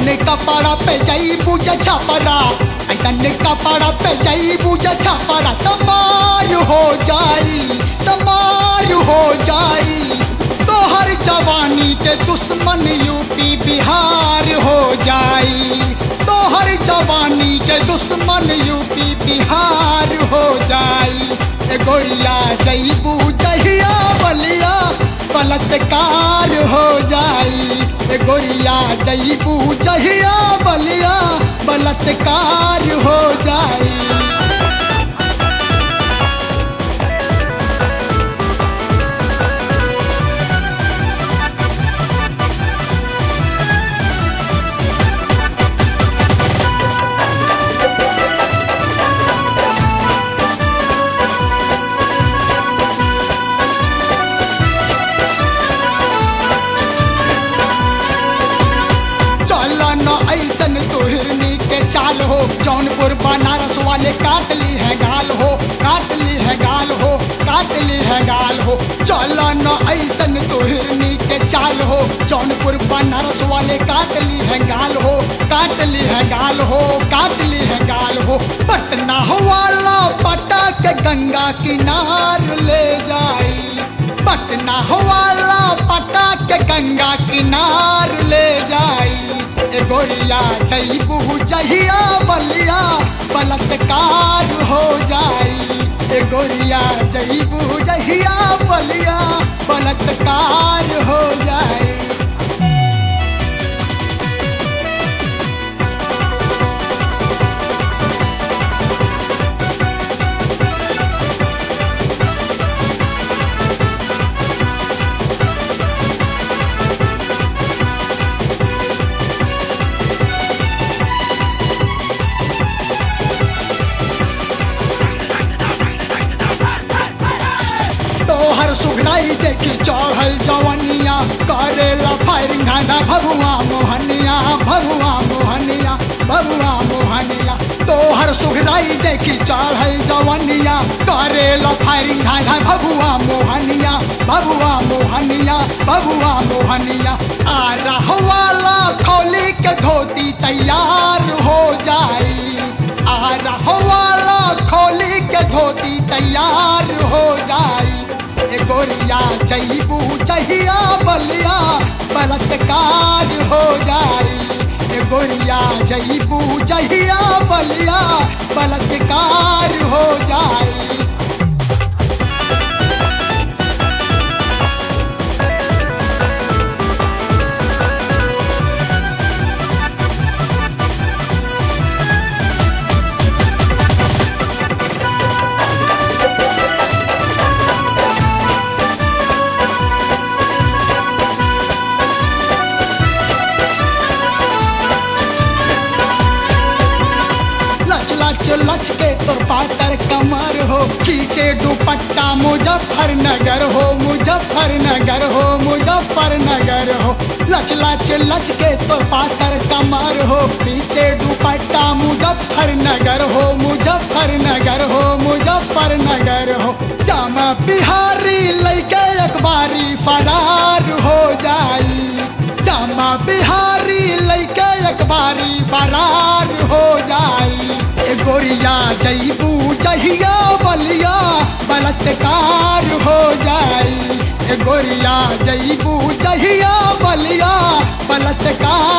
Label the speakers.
Speaker 1: ऐसन कपड़ा पे जाई बुझ छपरा ऐसन कपड़ा पे जाई बुझ छपरा तमार हो जाई तमार हो जाई तोहर जवानी के दुश्मन यूपी बिहार हो जाई तोहर जवानी के दुश्मन यूपी बिहार हो जाई ए गोरिया जईबू जहिया बलिया बलात्कार हो जाई ए गोरिया जईबू जहिया बलिया बलात्कार हो जाई चल न ऐसन तोहरनी के चाल हो जौनपुर बनारस वाले काट ली है गाल हो काट ली है गाल हो काट ली है गाल हो चल न ऐसन तोहरनी के चाल हो जौनपुर बनारस वाले काट ली है गाल हो काट ली है गाल हो काट ली है गाल हो पटना वाला पटा के गंगा किनार ले जाई पटना वाला पटा के गंगा किनार ले जाई ए गोरिया जईबू जहिया बलिया बलात्कार हो जाई ए गोरिया जईबू जहिया बलिया बलात्कार हो जाई तोहर सुघराई देखी चढ़ल जवनिया करेला फायरिंग घाना भगुआ मोहनिया भगुआ मोहनिया भगुआ मोहनिया तोहर सुघराई देखी चढ़ल जवनिया करेला फायरिंग घाना भगुआ मोहनिया भगुआ मोहनिया भगुआ मोहनिया आ रहवाला खोली के धोती तैयार हो जाई आ रहवाला खोली के धोती तैयार हो जाई ए गोरिया जईबू जहिया बलिया बलात्कार हो जाई ए गोरिया जईबू जहिया बलिया बलात्कार हो जाई लच लच लच के तोर पातर कमर हो खींचे दुपट्टा मुजफ्फरनगर हो मुजफ्फरनगर हो मुजफ्फरनगर हो लच लच लच के तोर पातर कमर हो पीछे दुपट्टा मुजफ्फरनगर हो मुजफ्फरनगर हो मुजफ्फरनगर हो जामा बिहारी लैके एक बारी फरार हो जाई जामा बिहारी लैके एक बारी फरार हो जाई ए गोरिया जईबू जहिया बलिया बलात्कार हो जाई ए गोरिया जईबू जहिया बलिया बलात्कार